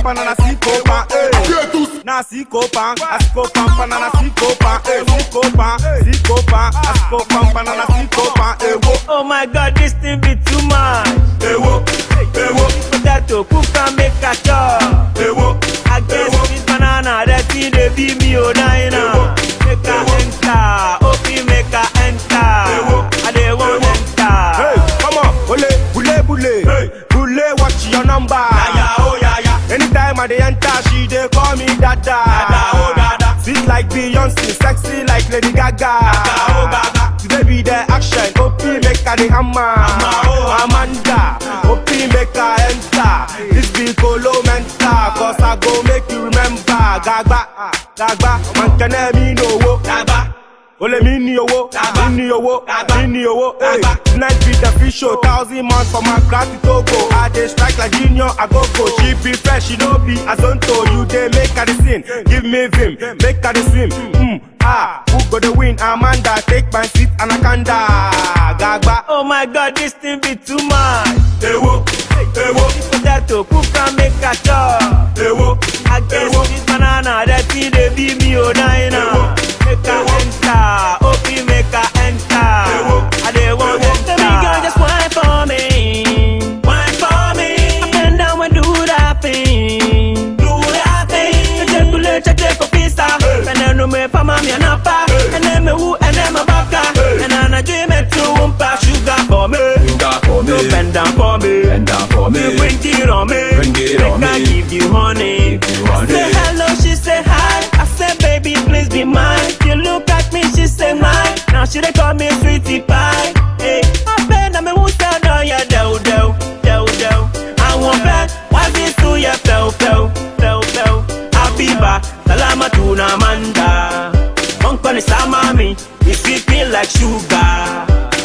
banana siko pan, eh. Na siko pan, asiko pan, banana siko pan, eh. Siko pan, siko pan, asiko pan, banana siko pan, eh. Wo, Oh my god, this thing be too much. eh wo, eh wo, Potato, cook and make a chop. eh wo. I guess this banana, that thing they be me oh diner. Make a enter, open make a enter. I dey want Hey, enter. come on, bule, bule, bule, bule, watch your number. oh yeah, yeah. Anytime I dey enter, she dey call me dada. Dada, oh, dada. Sweet like Beyonce, sexy like Lady Gaga. oh, Gaga. Today be the action, OP make her the hammer. oh, Amanda, OP make her enter. This be Colo Menta, cause I go make you remember. Gagba, Gagba, man can me no wo. Dagba, Ole mi ni owó, Dagba. mi ni owó, Dagba. mi ni owó. Hey, Dagba. tonight be the fish show, thousand months for my class to Togo. I dey strike like junior, I go go. She be fresh, she no be azonto. You dey make her the sin, give me vim, make her the swim. Mm, ah, who go the win? Amanda, take my seat, Anaconda. Gagba, Oh my god, this thing be too much. eh wo, eh wo, Potato, cook and make a chop. eh wo. I guess this banana, that thing they be me oh diner. Make a enter, open make a enter. I dey want enter. Baby girl, just wine for me. wine for me. Up and down and do that thing. Do that thing. Check to let check check up pista. And then no me for mommy and papa. And then me who and then my baka. And then I dream it to umpa sugar for me. Sugar for me. No bend down for me. Bend down for me. Me bring it on me. Bring it on Make I me. give you honey. Give you honey. Say hello, she say hi. I say baby, please be mine. You look at me, she say mine. Now she dey call me sweetie pie. Hey, I bet I'm a who tell no ya do do do do. I want bet why this to ya fell fell fell fell. Habiba, salama tuna manda. Uncle is mami, you sweet me like sugar.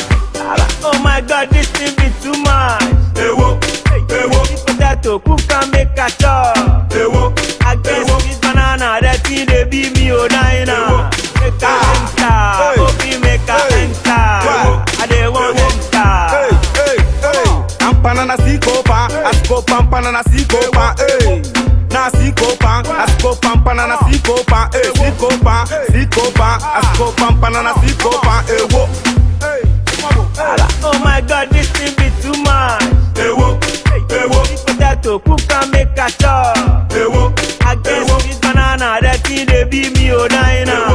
Oh my god, this thing be too much. Eh wo, eh wo, Potato, cook and make a chop. eh wo. I guess this banana, that thing they be me oh diner. Make a enter, Hey. open make a Hey. enter. Wow. I dey want Hey, enter. hey, hey. I'm banana siko pan, asiko pan, banana siko pan, eh. Na siko pan, asiko pan, banana siko pan, eh. Siko pan, siko pan, asiko pan, banana siko pan, eh. Wo, Oh my god, this thing be too much. eh wo, eh wo, Potato, cook and make a chop. eh wo. I guess this banana, that thing they be me oh diner.